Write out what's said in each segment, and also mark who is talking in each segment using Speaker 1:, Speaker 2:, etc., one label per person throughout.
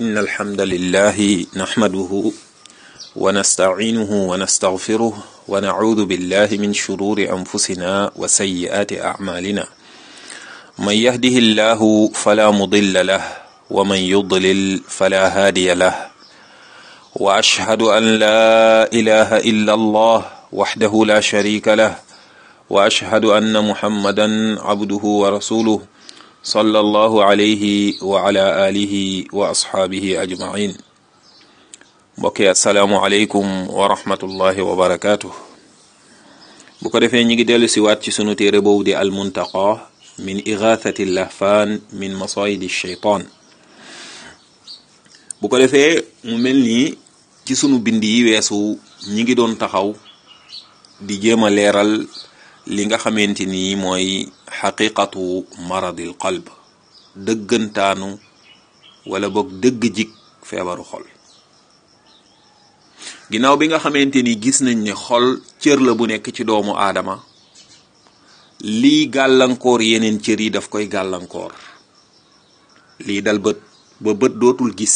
Speaker 1: إن الحمد لله نحمده ونستعينه ونستغفره ونعوذ بالله من شرور أنفسنا وسيئات أعمالنا من يهده الله فلا مضل له ومن يضلل فلا هادي له وأشهد أن لا إله إلا الله وحده لا شريك له وأشهد أن محمدا عبده ورسوله صلى الله عليه وعلى آله وأصحابه أجمعين mbokki asalaamualeykum wa rahmatullahi wa barakaatu bu ko defee ñi ngi dellu si waat ci sunu téere boobu di almuntaqa min igathati lahfaan min masayidi sheytaan bu ko defee mu mel nii ci sunu bind yi weesu ñi ngi doon taxaw di jéem a leeral li nga xamante ni mooy xaqiqatu maradil qalb dëggantaanu wala boog dëgg jik feebaru xol ginnaaw bi nga xamante ni gis nañ ne xol cër la bu nekk ci doomu aadama lii gàllankoor yeneen cër yi daf koy gàllankoor lii dal bët ba bët dootul gis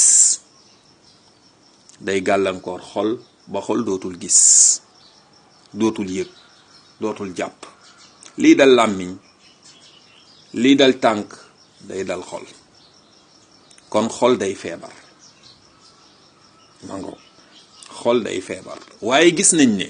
Speaker 1: day gàllankoor xol ba xol dootul gis dootul yëg dootul jàpp lii dal làmmiñ lii dal tànk day dal xol kon xol day feebar mango xol day feebar waaye gis nañ ne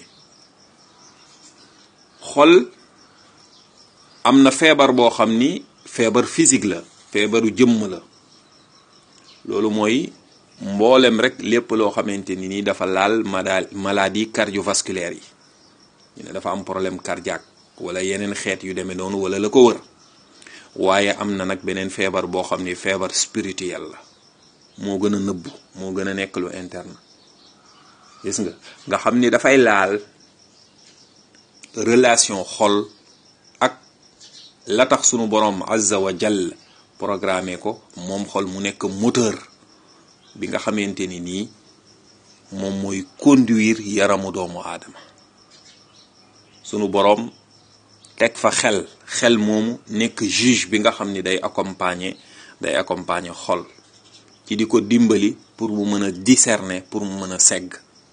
Speaker 1: xol am na feebar boo xam ni feebar physique la feebaru jëmm la loolu mooy mboolem rek lépp loo xamante ni nii dafa laal madaal maladie cardiovasculaire yi ñu ne dafa am problème cardiaque wala yeneen xeet yu demee noonu wala la ko wër waaye am na nag beneen feebar boo xam ni feebar spirituel la moo gën a nëbbu moo gën a nekk lu interne gis nga nga xam ni dafay laal relation xol ak la tax sunu borom azza wa jall programmé ko moom xol mu nekk moteur bi nga xamante ni nii moom mooy conduire yaramu doomu aadama sunu borom teg fa xel xel moomu nekk juge bi nga xam ni day accompagner day accompagner xol ci di ko dimbali pour mu mën a discerner pour mu mën a segg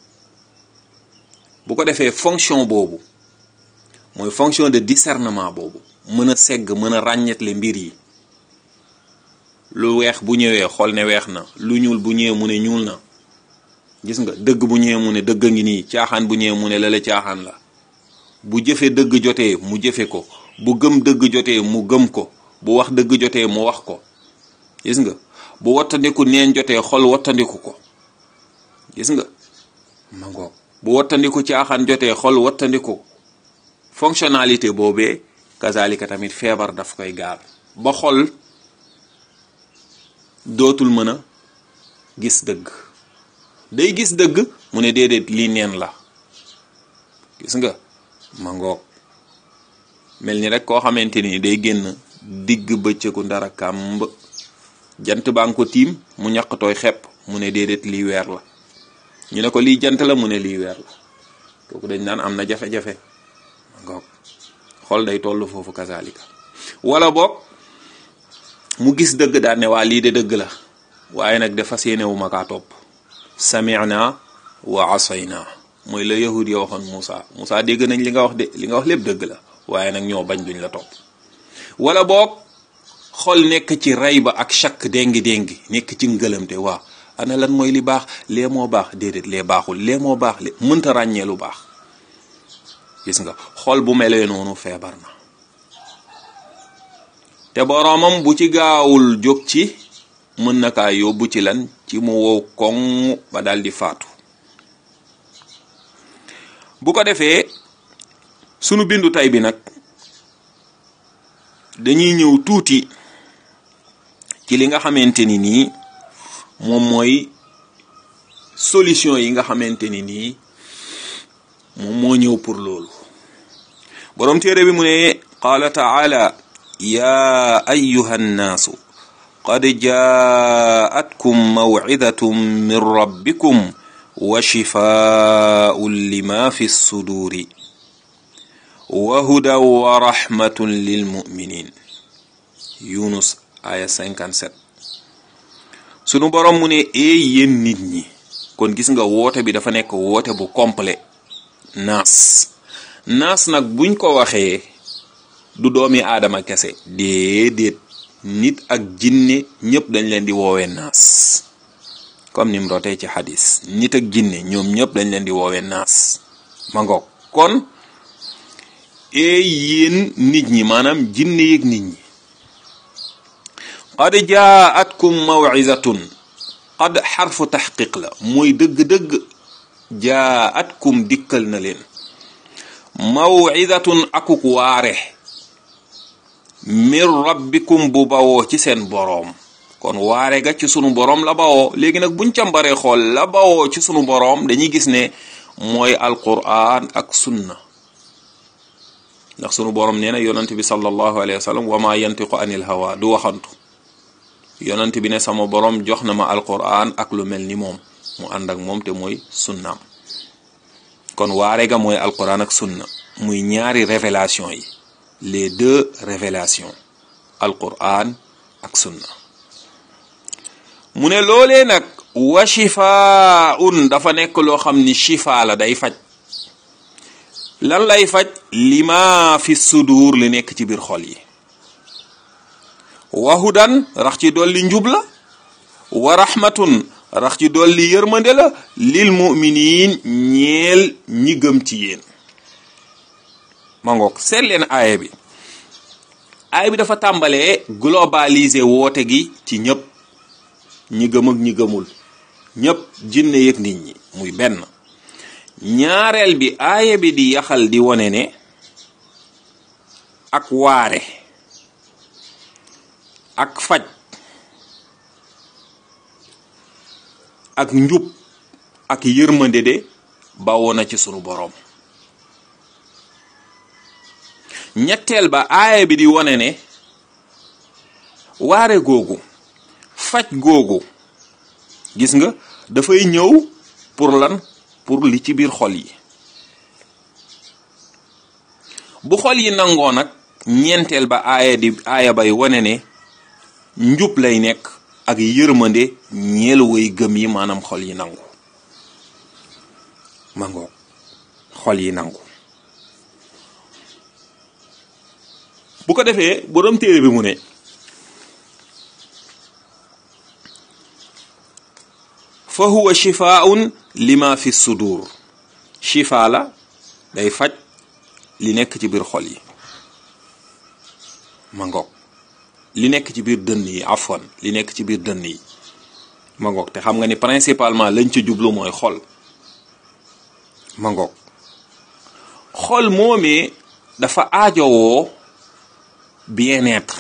Speaker 1: bu ko defee fonction boobu mooy fonction de discernement boobu mën a segg mën a ràññetle mbir yi lu weex bu ñëwee xool ne weex na lu ñuul bu ñëwee mu ne ñuul na gis nga dëgg bu ñëwee mu ne dëgg ngi nii caaxaan bu ñëwee mu ne lala caaxaan la bu jëfe dëgg jotee mu jëfe ko bu gëm dëgg jotee mu gëm ko bu wax dëgg jotee mu wax ko gis nga bu wattandiku neen jotee xol wattandiku ko gis nga ma ngoog bu wattandiku caaxaan jotee xol wattandiku fonctionnalité boobee kazalika tamit feebar daf koy gaal ba xol dootul mën a gis dëgg day gis dëgg mu ne déedéet lii neen la gis nga ma ngoog mel ni rek koo xamante ni day génn digg bëccëgu ndara kàmb jant baa ngi ko tiim mu ñaq tooy xepp mu ne déedéet lii weer la ñu ne ko lii jant la mu ne lii weer la kooku dañ naan am na jafe-jafe ngoog xol day toll foofu kazalika wala boog mu gis dëgg daan ne waa lii de dëgg la waaye nag dafa séene wu ma kaa topp sami'na wa asayna mooy la yahud ya waxoon Moussa Moussa dégg nañ li nga wax de li nga wax lépp dëgg la waaye nag ñoo bañ duñ la topp wala boog xol nekk ci ray ba ak chak déngi déngi nekk ci ngëlamte waa ana lan mooy li baax lee moo baax déedéet lee baaxul lee moo baax le mënta ràññee lu baax gis nga xol bu melee noonu feebar na te boroomam bu ci gaawul jóg ci mën na kaa yóbbu ci lan ci mu wow koŋ ba dal di faatu bu ko defee sunu bindu tay bi nag dañuy ñëw tuuti ci li nga xamante ni nii moom mooy solution yi nga xamante ni nii moom moo ñëw pour loolu boroom téere bi mu ne qaala taala ya ayuha nnaasu qad jaatkum mawcidatum min rabbikum wa shifaa'un lima fi ssuduuri wa hudan wa rahmatun lil muminin yunus aya 57 sunu borom mu ne ee yéen nit ñi kon gis nga woote bi dafa nekk woote bu complet naas naas nag buñ ko waxee du doomi aadama kese déedéet nit ak jinne ñëpp dañ leen di woowee naas comme ni mu rotee ci xadis nit ak jinne ñoom ñëpp dañ leen di woowee naas ma ngoog kon ee yéen nit ñi maanaam jinne yeeg nit ñi qad jaatkum mawizatun qad xarfu taxqiq la mooy dëgg-dëgg jaatkum dikkal na leen mawizatun akuk waare min rabbikum bu bawoo ci seen boroom kon waare ga ci sunu boroom la bawoo léegi nag buñ càmbaree xool la bawoo ci sunu boroom dañuy gis ne mooy alquran ak sunna ndax sunu boroom nee na yonent bi sallallahu alayhi wa sallam wa ma yantiqu anil hawa du waxantu yonent bi ne sama boroom jox na ma alquran ak lu mel ni moom mu ànd ak moom te mooy sunnaam kon waare ga mooy alquran ak sunna muy ñaari révélation yi les deux révélations alquran ak sunna mu ne loolee nag wa shifaun dafa nekk loo xam ni shifa la day faj lan lay faj lima fi sudur li nekk ci biir xol yi wa hudan rax ci dolli njub la wa rahmatun rax ci dolli yërmande la lil muminin ñeel ñi gëm ci yéen ma ngoog seet leen aaya bi aaya bi dafa tàmbalee globaliser woote gi ci ñëpp ñi gëm ak ñi gëmul ñëpp jinne yëg nit ñi muy benn ñaareel bi aaya bi di yaxal di wone ne ak waare ak faj ak njub ak yërmande de bawoo na ci sunu boroom ñetteel ba aaya bi di wone ne waare googu faj googu gis nga dafay ñëw pour lan pour li ci biir xol yi bu xol yi nangoo nag ñeenteel ba aaya di aaya bay wone ne njub lay nekk ak yërmande ñeel way gëm yi maanaam xol yi nangu mangoo xol yi nangu bu ko defee borom téere bi mu ne fa huwa shifaun lima fi sudur shifa la day faj li nekk ci biir xol yi ma ngoog li nekk ci biir dënn yi afwan li nekk ci biir dënn yi ma ngoog te xam nga ni principalement lañ ca jublu mooy xol ma ngoog xol moomee dafa aajowoo bien-être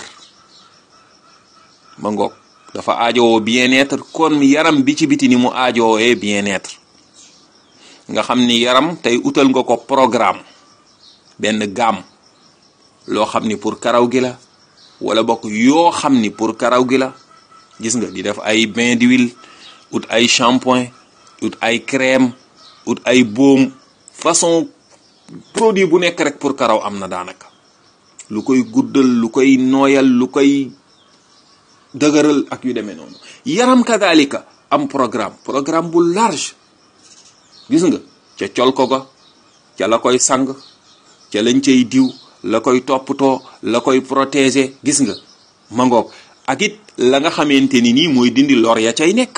Speaker 1: ma ngoog dafa aajowoo bien-être kon yaram bi ci biti ni mu aajoowee bien-être nga xam ni yaram tey utal nga ko programme benn gamme loo xam ni pour karaw gi la wala bokk yoo xam ni pour karaw gi la gis nga di def ay bain d'huile ut ay shampoing ut ay crème ut ay baume façon produit bu nekk rek pour karaw am na daanaka lu koy guddal lu koy nooyal lu koy dëgëral ak yu demee noonu yaram kadalika am programme programme bu large gis nga ca col ko ga ca la koy sang ca lañ cay diw la koy toppatoo la koy protéger gis nga mangoog ak it la nga xamante ni nii mooy dindi lor ya cay nekk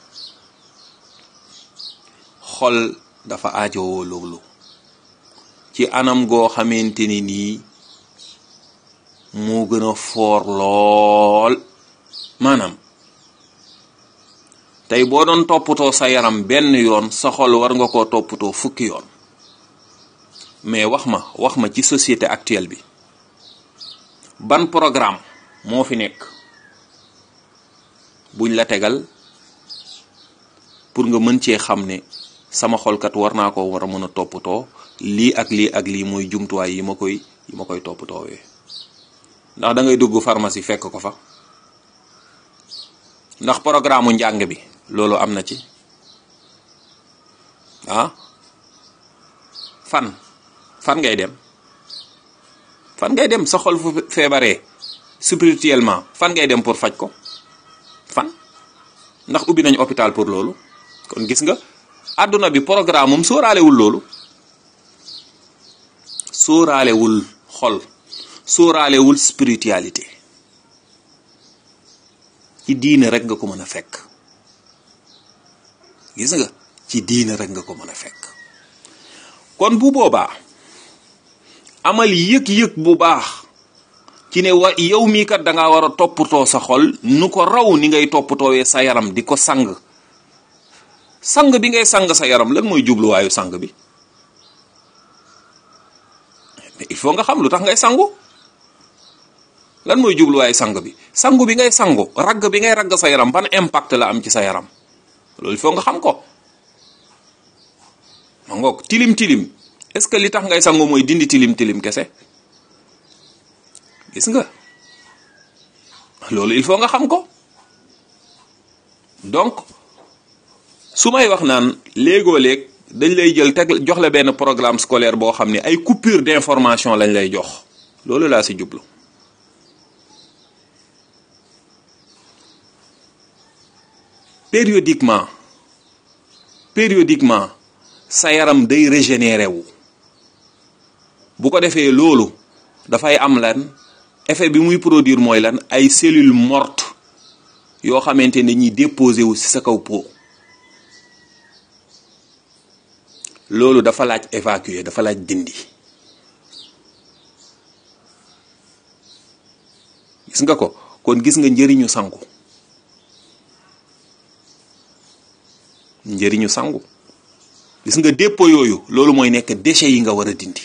Speaker 1: xol dafa aajowoo loolu ci anam goo xamante ni nii moo gën a foor lool maanaam tey boo doon toppatoo sa yaram benn yoon sa xol war nga koo toppatoo fukki yoon mais wax ma wax ma ci société actuelle bi ban programme moo fi nekk buñ la tegal pour nga mën cee xam ne sama xolkat war naa ko war a mën a toppatoo lii ak lii ak lii mooy jumtuwaay yi ma koy yi ma koy toppatoowee ndax da ngay dugg pharmacie fekk ko fa ndax programme njàng bi loolu am na ci ah fan fan ngay dem fan ngay dem sa xol fu feebaree spirituellement fan ngay dem pour faj ko fan ndax ubbi nañ hôpital pour loolu kon gis nga àdduna bi programme moom sóoraalewul loolu sóoraalewul xol sóoraalewul spiritualité ci diine rek nga ko mën a fekk gis nga ci diine rek nga ko mën a fekk kon bu boobaa amal yëg-yëg bu baax ci ne wa yow mii kat da ngaa war a toppatoo sa xol nu ko raw ni ngay toppatoowee sa yaram di ko sang sang bi ngay sang sa yaram lan mooy jubluwaayu sang bi mais il faut nga xam lu tax ngay sangu lan mooy jubluwaayu sang bi sangu bi ngay sangu ragg bi ngay ragg sa yaram ban impact la am ci sa yaram loolu il faut nga xam ko ma ngoog tilim tilim est-ce que li tax ngay sangu mooy dindi tilim tilim kese gis nga loolu il faut nga xam ko donc su may wax naan léegoo léeg dañ lay jël teg jox la benn programme scolaire boo xam ne ay coupure d'information lañ lay jox loolu laa si jublu périodiquement périodiquement sa yaram day régénérer wu bu ko defee loolu dafay am lan effet bi muy produire mooy lan ay cellules mortes yoo xamante ne ñuy déposé wu ci sa kaw peau loolu dafa laaj évacuer dafa laaj dindi gis nga ko kon gis nga njëriñu sangu njëriñu sangu gis nga dépôt yooyu loolu mooy nekk déchets yi nga war a dindi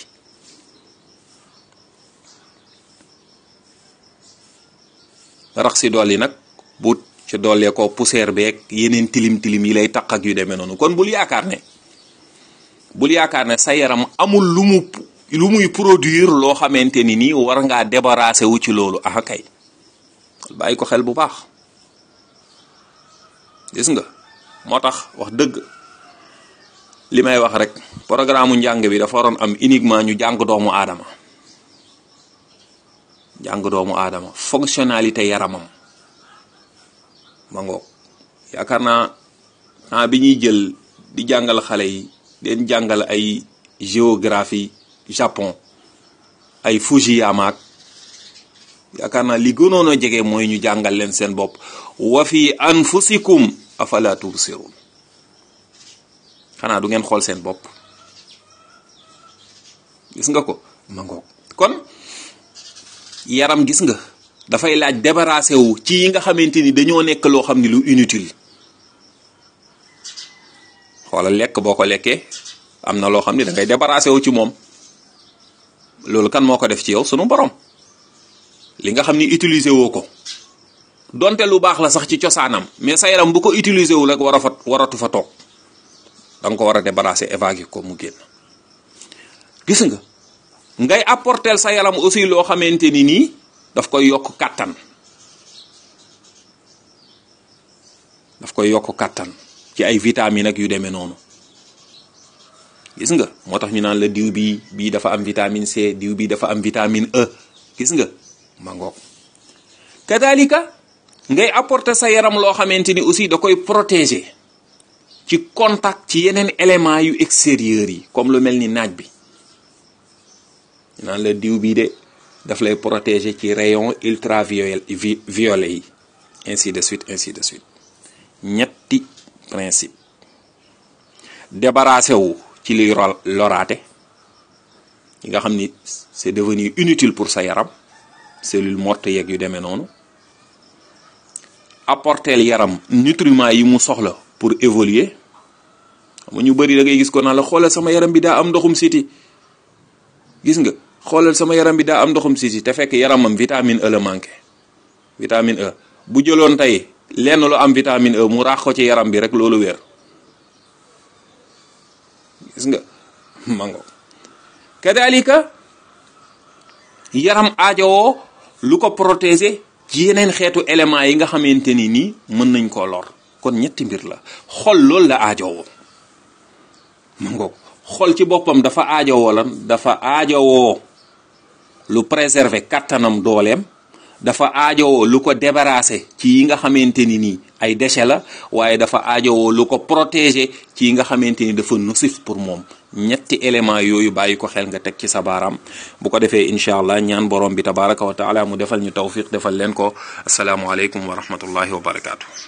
Speaker 1: rax si dool yi nag bu ci doolee ko poussière beeg yeneen tilim tilim yi lay taq ak yu demee noonu kon bul yaakaar ne bul yaakaar ne sa yaram amul lu mu lu muy produire loo xamante ni nii war ngaa débarrasser wu ci loolu ah kay bàyyi ko xel bu baax gis nga moo tax wax dëgg li may wax rek programme mu njàng bi dafa waroon am uniquement ñu jàng doomu aadama jàng doomu aadama fonctionnalité yaramam ma ngoog yaakaar naa temps bi ñuy jël di jàngal xale yi den jàngal ay géographie Japon ay Fujiyama ak yaakaar naa li gënoon a jege mooy ñu jàngal leen seen bopp wa fi anfusikum afala tubsirun xanaa du ngeen xool seen bopp gis nga ko ma ngoog kon yaram gis nga dafay laaj débarrassé wu ci yi nga xamante ni dañoo nekk loo xam ni lu inutile xoolal lekk boo ko lekkee am na loo xam ni da ngay débarrassé wu ci moom loolu kan moo ko def ci yow sunu borom li nga xam ni utiliser woo ko donte lu baax la sax ci cosaanam mais sa yaram bu ko utiliser wu rek war a fa waratu fa toog da nga ko war a débarrasser évacuer ko mu génn gis nga ngay apporter sa yaram aussi loo xamante ni nii daf koy yokk kàttan daf koy yokk kàttan ci ay vitamines ak yu demee noonu gis nga moo tax ñu naan la diw bi bii dafa am vitamine C diw bi dafa am vitamine E gis nga ma ngoog kadalika ngay apporter sa yaram loo xamante ni aussi da koy protéger ci contact ci yeneen éléments yu extérieurs yi comme lu mel ni naaj bi ñu naan la diw bii de daf lay protéger ci rayon ultraviolet violet yi ainsi de suite ainsi de suite ñetti principe débarrassé wu ci liy loraate yi nga xam ni c'est devenu inutile pour sa yaram cellule morte yeeg yu demee noonu apporteel yaram nutriments yi mu soxla pour évoluer xam nga ñu bëri da ngay gis ko naan la xoolal sama yaram bi daa am ndoxum siti gis nga xoolal sama yaram bi daa am ndoxum siti te fekk yaramam vitamine E la manqué vitamine E bu jëloon tey lenn lu am vitamine E mu raax ko ci yaram bi rek loolu wér gis nga mango kadalika yaram aajowoo lu ko protéger ci yeneen xeetu éléments yi nga xamante ni nii mën nañ koo lor kon ñetti mbir la xol loolu la aajowoo mango xol ci boppam dafa aajowoo lan dafa aajowoo lu préserver kattanam dooleem dafa aajowoo lu ko débarrasser ci yi nga xamante ni nii ay déchets la waaye dafa aajowoo lu ko protéger ci nga xamante ni dafa nocif pour moom ñetti élément yooyu bàyyi ko xel nga teg ci sa baaraam bu ko defee incha allah ñaan borom bi tabaraka wa taala mu defal ñu tawfiq defal leen ko asalaamualeykum wa rahmatullahi wa barakaatu.